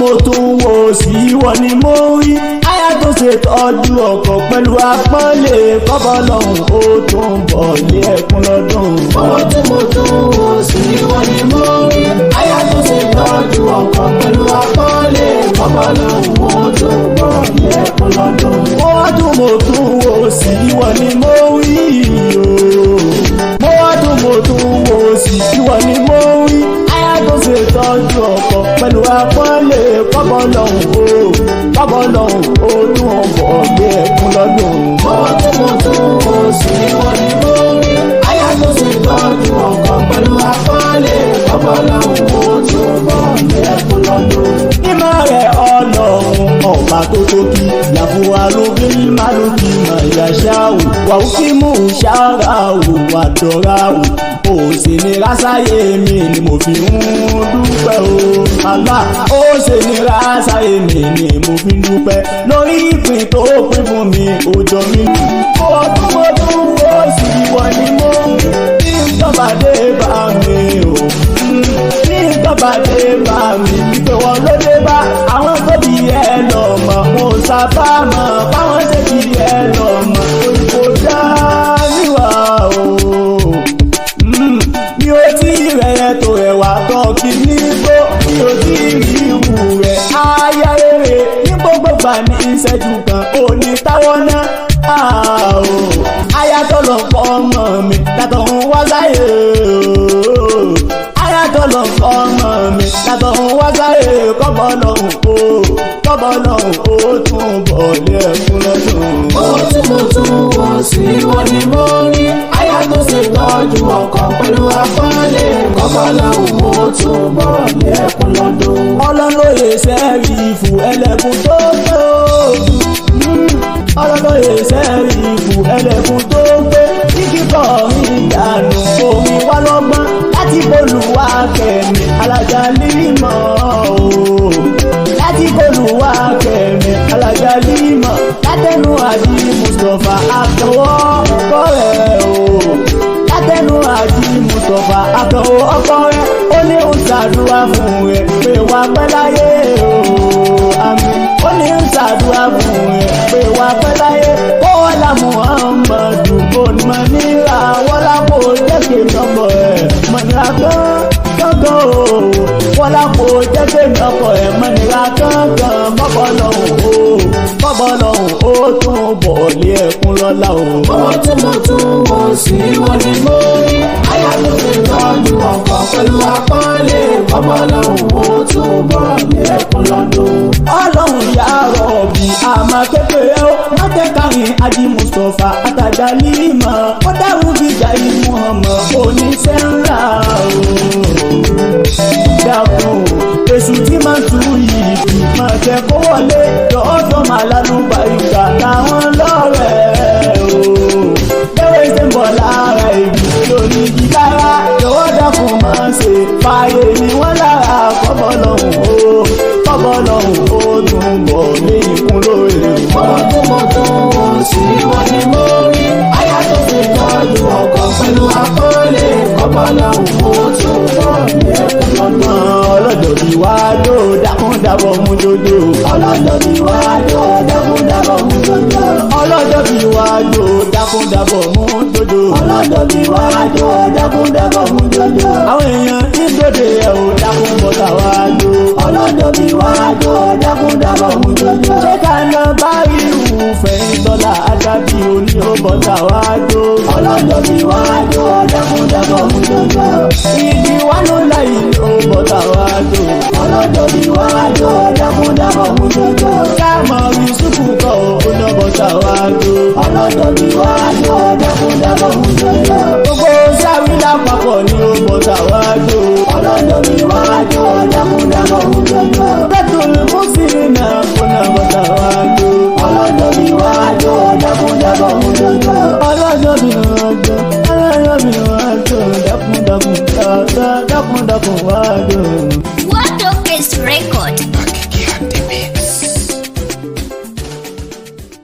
tún wò sí ìwọ ni mo rí aya tó ṣe tọ́jú ọkọ pẹ̀lú apọ́nlé kọ́bọ̀ lọ́hùn ó tún bọ̀ lé ẹkún lọ́dún. owó tí mo tún wò sí ìwọ ni mo rí aya tó ṣe tọ́jú ọkọ pẹ̀lú apọ́nlé kọ́bọ̀ lọ́hùn ó tún bọ̀ lé ẹkún lọ́dún. mo wá tún mo tún wò sí ìwọ ni mo rí o mo wá tún mo tún wò sí ìwọ ni mo rí aya tó ṣe tọ́jú ọkọ pẹ̀lú apọ́nlé kọ́bọ̀ lọ́hùn ó kọ́bọ̀ lọ́hùn ó tún bọ̀ lé ẹkún lọ́dún. owó tí mo tún wò sí ìwọ ni mo rí aya tó ṣe tọ́jú ọkọ pẹ̀lú apọ́nlé kọ́bọ̀ lọ́hùn ó tún bọ̀ lé ẹkún lọ́dún. mímọ́ rẹ̀ ọlọ́run ọba tó tóbi làbúwa ló bí málùkì mọ̀ ìyàṣáwò wàhù kí mú ṣára wò wà dọ́ra wò ó sì ní rásáyé mi ni mo fi ń dúpẹ́ o àlá ó sì ní rásáyé mi ni mo fi ń dúpẹ́ lórí ìpín tó pín fún mi ó jọ mí jù ó tún mo tún ó sì wọ ni mo ní ìjọba dé bá mi o ní ìjọba dé bá mi wípé wọn ló dé bá àwọn tó bí ẹ lọ mọ mo sábà mọ báwọn ṣe bí ẹ lọ mọ kò dá níwà o Mm, mi ò tí ì rẹ̀ tó ẹ̀wà tán kí ní gbó mi ò tí ì rí ìwù rẹ̀ aya rere ní gbogbo gbà ní ìṣẹ́jú kan ò ní táwọn náà Ah, o. aya tó lọ fọ́ ọmọ mi látọ̀ ń wá sáyé o aya tó lọ fọ́ ọmọ mi látọ̀ ń wá sáyé kọ́bọ̀ lọ́hùn o kọ́bọ̀ lọ́hùn o tún bọ̀ lé ẹkún lọ́dún. owó tí mo tún wò sí ìwọ ni mo rí aya tó ṣe tọ́jú ọkọ pẹ̀lú apọ́nlé kọ́bọ̀ lọ́hùn ó tún bọ̀ lé ẹkún lọ́dún. ọlọ́lọ́yè sẹ́ẹ̀rì ìfù ẹlẹ́kùn tó gbé o ọlọ́lọ́yè sẹ́ẹ̀rì ìfù ẹlẹ́kùn tó gbé ní kíkọ́ ìdànù omi wá lọ́gbọ́n láti bolùwà kẹ̀mí alájà límọ̀ o láti bolùwà kẹ̀mí alájà límọ̀ látẹnu àdí mustapha àtọwọ́ kọ́rẹ́ o látẹnu àdí mustapha àtọwọ́ ọkọ rẹ ó ní ń ṣàdúrà fún rẹ pé wàá pẹ́ láyé o àmì ó ní ń ṣàdúrà fún rẹ pé wàá pẹ́ láyé kó wọ́n là muhammadu kò ní mọ̀ níra wọ́n lápò jẹ́kẹ̀ nọ́mbọ̀ ẹ̀ mọ̀ níra tán gángan o wọ́n lápò jẹ́kẹ̀ nọ́mbọ̀ ẹ̀ mọ̀ níra gángan mọ́bọ̀ lọ́hùn o mọ́bọ̀ lọ́hùn o tún bọ̀ lé ẹkún lọ́la o. owó tí mo tún wò sí ìwọ ni mo rí aya tó ṣe tọ́jú ọkọ pẹ̀lú apọ́nlé kọ́bọ̀ lọ́hùn ó tún bọ̀ lé ẹkún lọ́dún. ọlọ́run yà rọ̀bì àmọ́ kékeré ó má jẹ́ kárin adi mustapha àtàjà límọ̀ ó dáhùn gíga ìmú ọmọ oníṣẹ́ ńlá o. dákun èṣù tí máa tú yìí kì máa jẹ́ kó wọlé lọ́dọ̀ máa lálùbá ìgbà láwọn lọ́rẹ̀ o. bẹ́ẹ̀ ṣe ń bọ̀ lára ìlú lórí gílára lọ́wọ́ dákun máa ṣe fààyè ni wọ́n lára kọ́bọ̀ lọ́hùn o kọ́bọ̀ lọ́hùn ó tún bọ̀ ní ìkún lóore. owó tí mo tún wò sí ìwọ ni mo rí aya tó ṣe tọ́jú ọkọ pẹ̀lú apọ́nlé kọ́bọ̀ lọ́hùn ó tún bọ̀ lé ẹkún lọ́dún. ọlọ́jọ́ bí wá ló dákúndàbọ̀ mú jojo. ọlọ́jọ́ bí wá ló dákúndàbọ̀ mú jọjọ. ọlọ́jọ́ bí wá ló dákúndàbọ̀ mú jojo. ọlọ́jọ́ bí wá ló dákúndàbọ̀ mú jọjọ. àwọn èèyàn ìgbòde ẹ̀ ò dákún bọ́tà wá ló. ọlọ́jọ́ bí wá ló dákúndàbọ̀ mú jọjọ. ṣé ká lọ bá irú fẹ̀yìn tọ́lá àdàbí òní ó bọ́tà wá ló. ọlọ́jọ́ bí wá ló dákúndàbọ̀ mú jọjọ. ìdí wá ló láyé ó bọ́tà wá ló. ọlọ́jọ́ bí wá ló dákúndàbọ̀ mú jọjọ. káàmọ̀ yusufu kọ́ ó ní bọ́tà wá ló. ọlọ́jọ́ bí wá ló dákúndàbọ̀ mú jọjọ. gbogbo sáwí lápapọ̀ ni ó bọ́tà wá ló. ọlọ́jọ́ bí wá ló dákúndàbọ̀ mú jọjọ. bẹ́tùl mùsùlùmí náà kó náà bọ́tà wá ló. ọlọ́jọ́ bí wá ló dákúndàbọ̀ mú jọjọ.